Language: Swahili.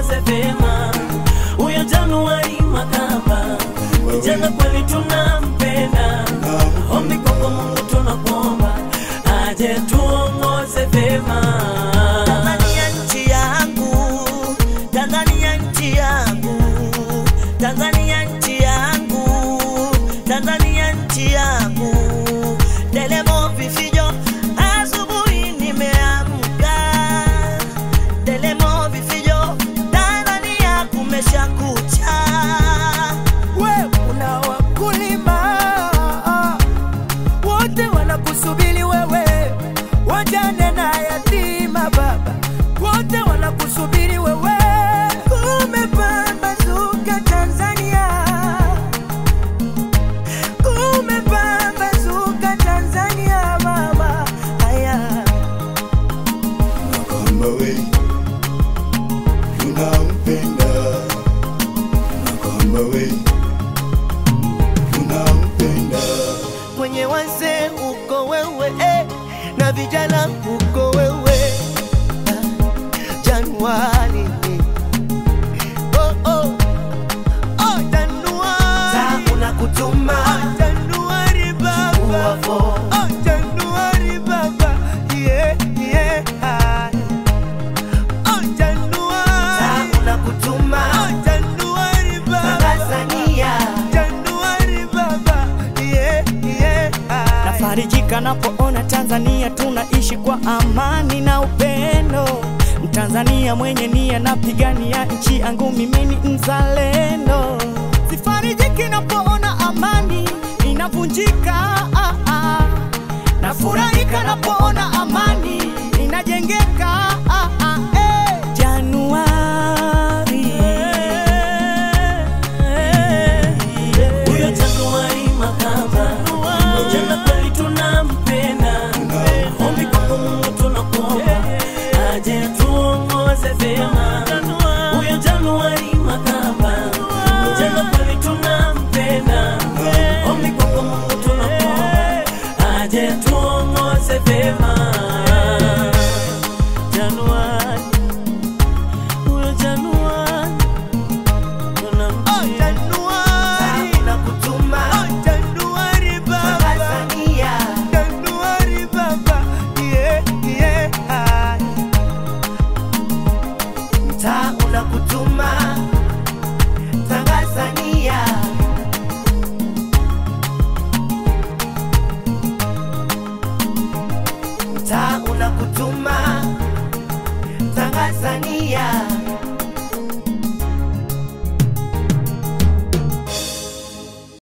tuongoze vyema. Huyo Januari Makamba, kijana kweli tunampenda. Ombi kwako Mungu tunakuomba, aje tuongoze vyema. Tanzania nchi yangu, Tanzania nchi yangu, Tanzania nchi yangu, Tanzania nchi yangu. Delemo vifijo, asubuhi nimeamka. Delemo vifijo, Tanzania kumesha kucha. we una wakulima wote wanakusubiri wewe, wajane na yatima baba, wote wanakusubiri wewe. Kumepambazuka Tanzania, kumepambazuka Tanzania mama, haya Makamba we tunampenda, Makamba we tunampenda. kwenye wazee uko wewe eh, na vijana uko wewe Ah, Januari oh, oh. Oh, Januari. Ta unakutuma Oh, Januari baba uwavo Oh, Januari baba yeah, yeah. Ah. Oh, Januari. Ta unakutuma Oh, Januari baba Tanzania Januari baba yeah, yeah. Ah. Nafarijika napoona Tanzania tunaishi kwa amani na upendo. Mtanzania mwenye nia napigania nchi yangu, mimi ni mzalendo. Sifarijiki napoona amani inavunjika, ah, ah. nafurahika napoona amani inajengeka.